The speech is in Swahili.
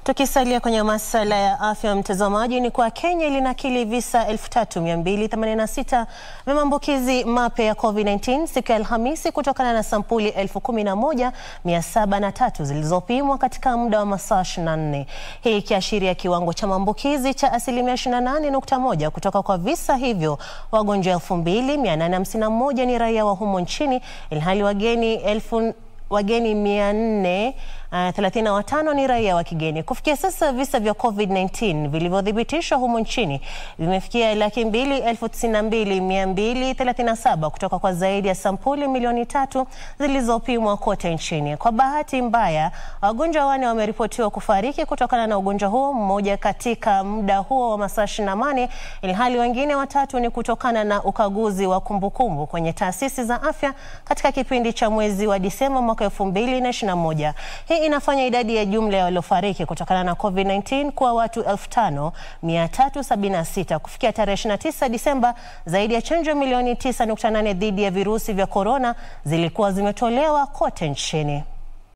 Tukisalia kwenye masuala ya afya, mtazamaji, ni kwa Kenya ilinakili visa 3286 vya maambukizi mapya ya COVID-19 siku ya Alhamisi kutokana na sampuli 11703 zilizopimwa katika muda wa masaa 24, hii ikiashiria kiwango cha maambukizi cha asilimia 28.1 kutoka kwa visa hivyo. Wagonjwa 2851 ni raia wa humo nchini ilhali wageni elfu wageni 435 ni raia wa kigeni. Kufikia sasa visa vya COVID-19 vilivyothibitishwa humu nchini vimefikia laki mbili elfu tisini na mbili mia mbili thelathini na saba kutoka kwa zaidi ya sampuli milioni tatu zilizopimwa kote nchini. Kwa bahati mbaya, wagonjwa wane wameripotiwa kufariki kutokana na ugonjwa huo, mmoja katika muda huo wa masaa 24, ilhali wengine watatu ni kutokana na ukaguzi wa kumbukumbu kwenye taasisi za afya katika kipindi cha mwezi wa Disemba mwaka 2021. Hii inafanya idadi ya jumla ya waliofariki kutokana na COVID-19 kuwa watu 5376. Kufikia tarehe 29 Disemba, zaidi ya chanjo milioni 9.8 dhidi ya virusi vya korona zilikuwa zimetolewa kote nchini.